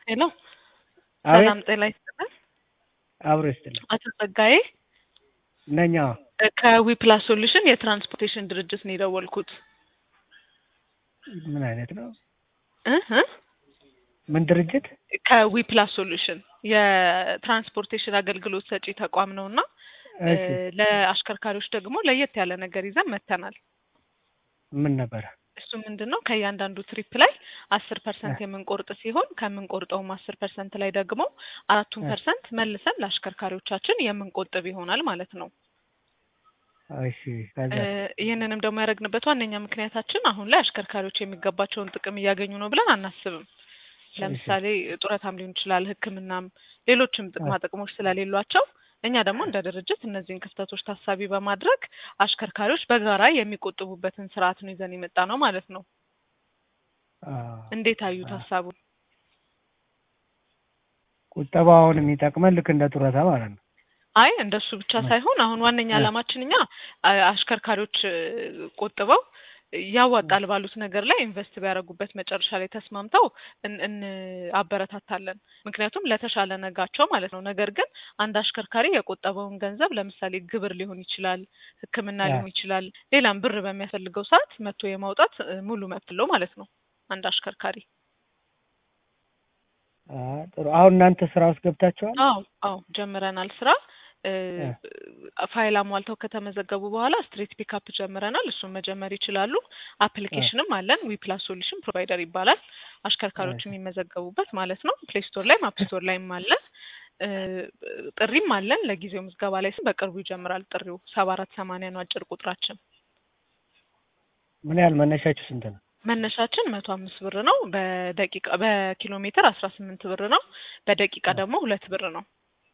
ሄሎ አቤት ሰላም ጤና ይስጥልን። አብሮ ይስጥልኝ አቶ ጸጋዬ ነኝ። አዎ ከዊፕላስ ሶሉሽን የትራንስፖርቴሽን ድርጅት ነው የደወልኩት። ምን አይነት ነው? እ እ ምን ድርጅት? ከዊፕላስ ሶሉሽን የትራንስፖርቴሽን አገልግሎት ሰጪ ተቋም ነው እና እሺ ለአሽከርካሪዎች ደግሞ ለየት ያለ ነገር ይዘን መጥተናል። ምን ነበረ? እሱ ምንድን ነው ከእያንዳንዱ ትሪፕ ላይ አስር ፐርሰንት የምንቆርጥ ሲሆን ከምንቆርጠውም አስር ፐርሰንት ላይ ደግሞ አራቱን እ። ፐርሰንት መልሰን ለአሽከርካሪዎቻችን የምንቆጥብ ይሆናል ማለት ነው። እሺ ከዛ እ፣ ይህንንም ደግሞ ያደረግንበት ዋነኛ ምክንያታችን አሁን ላይ አሽከርካሪዎች የሚገባቸውን ጥቅም እያገኙ ነው ብለን አናስብም። ለምሳሌ ጡረታም ሊሆን ይችላል፣ ሕክምናም ሌሎችም ጥቅማ ጥቅሞች ስለሌሏቸው እኛ ደግሞ እንደ ድርጅት እነዚህን ክፍተቶች ታሳቢ በማድረግ አሽከርካሪዎች በጋራ የሚቆጥቡበትን ስርዓት ነው ይዘን የመጣ ነው ማለት ነው። አ፣ እንዴት አዩት አ፣ ሀሳቡን? ቁጠባውን የሚጠቅመን ልክ እንደ ጡረታ ማለት ነው። አይ እንደሱ ብቻ ሳይሆን አሁን ዋነኛ እ። ዓላማችን እኛ አ- አሽከርካሪዎች እ፣ ቆጥበው ያዋጣል ባሉት ነገር ላይ ኢንቨስት ቢያደርጉበት መጨረሻ ላይ ተስማምተው እን- እንአበረታታለን። ምክንያቱም ለተሻለ ነጋቸው ማለት ነው። ነገር ግን አንድ አሽከርካሪ የቆጠበውን ገንዘብ ለምሳሌ ግብር ሊሆን ይችላል፣ ሕክምና አ፣ ሊሆን ይችላል፣ ሌላም ብር በሚያስፈልገው ሰዓት መጥቶ የማውጣት እ፣ ሙሉ መብት አለው ማለት ነው አንድ አሽከርካሪ። አ፣ ጥሩ። አሁን እናንተ ስራ ውስጥ ገብታችኋል? አዎ አዎ ጀምረናል ስራ እ፣ እ፣ ፋይል አሟልተው ከተመዘገቡ በኋላ ስትሬት ፒካፕ ጀምረናል። እሱን መጀመር ይችላሉ። እ፣ አፕሊኬሽንም አለን። ዊፕላስ ሶሉሽን ፕሮቫይደር ይባላል። አሽከርካሪዎች እሺ የሚመዘገቡበት ማለት ነው። ፕሌይ ስቶር ላይም አፕ ስቶር ላይም አለን። እ፣ ጥሪም አለን። ለጊዜው ምዝገባ ላይ ስም በቅርቡ ይጀምራል ጥሪው። ሰባ አራት ሰማንያ ነው አጭር ቁጥራችን። ምን ያህል መነሻችሁ ስንት ነው? መነሻችን መቶ አምስት ብር ነው። በደቂቃ በኪሎ ሜትር አስራ ስምንት ብር ነው። በደቂቃ እ፣ ደግሞ ሁለት ብር ነው።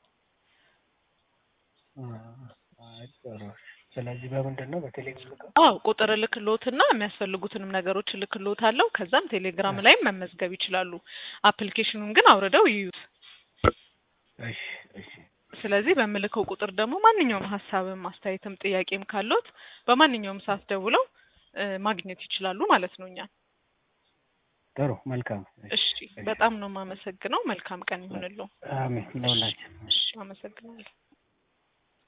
አ፣ አይ፣ ጥሩ። ስለዚህ በምንድን ነው በቴሌግራም ልከው? አዎ ቁጥር እልክልዎትና የሚያስፈልጉትንም ነገሮች እልክልዎታለሁ። ከዛም ቴሌግራም እ፣ ላይም መመዝገብ ይችላሉ። አፕሊኬሽኑን ግን አውርደው ይዩት። እሺ እሺ ስለዚህ በምልከው ቁጥር ደግሞ ማንኛውም ሀሳብም አስተያየትም ጥያቄም ካለዎት በማንኛውም ሰዓት ደውለው እ፣ ማግኘት ይችላሉ ማለት ነው እኛን። ጥሩ መልካም። እሺ እሺ እሺ በጣም ነው የማመሰግነው። መልካም ቀን ይሁንልዎ። አሜን እሺ ለሁላችን። እሺ አመሰግናለሁ።